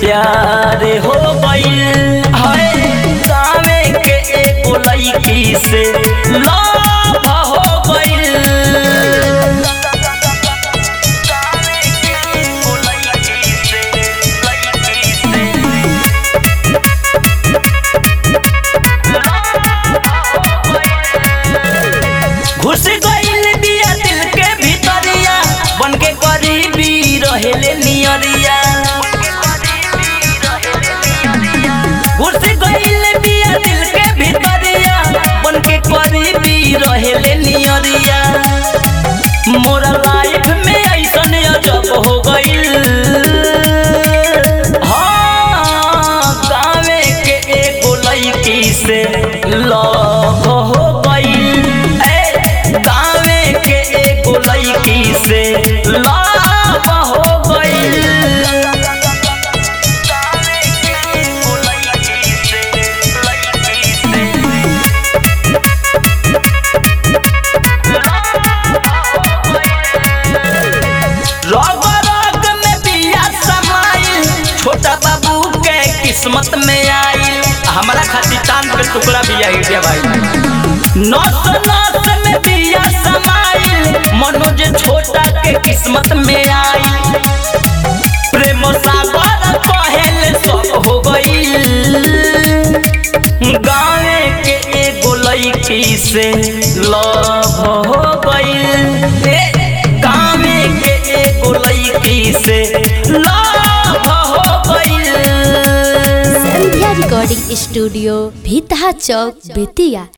प्यार हो गइल हाय गावे के एगो लड़की से लव हो गइल घुस गइल बिया दिल के भीतरिया बन के करीबी रहेले नियरिया घुस गइल बिया दिल के भीतरिया बन के करीबी रहेले नियरिया मोरा लाइफ में ऐसन अजब हो गइल हाँ गावे के एगो लड़की से लव हो गइल ए गावे के एगो लड़की से लव हो गइल रग रग में बिया समाइल छोटा बाबू के किस्मत में आइल हमारा खातिर चांद के टुकड़ा भी आई रे भाई नस नस में बिया समाइल मनोज छोटा के किस्मत में आइल प्रेम सागर पहल सब हो गइल गावे के एगो लड़की से लव हो गइल ए, गावे के एगो लड़की से लव हो गइल संध्या रिकॉर्डिंग स्टूडियो भीतहा चौक बेतिया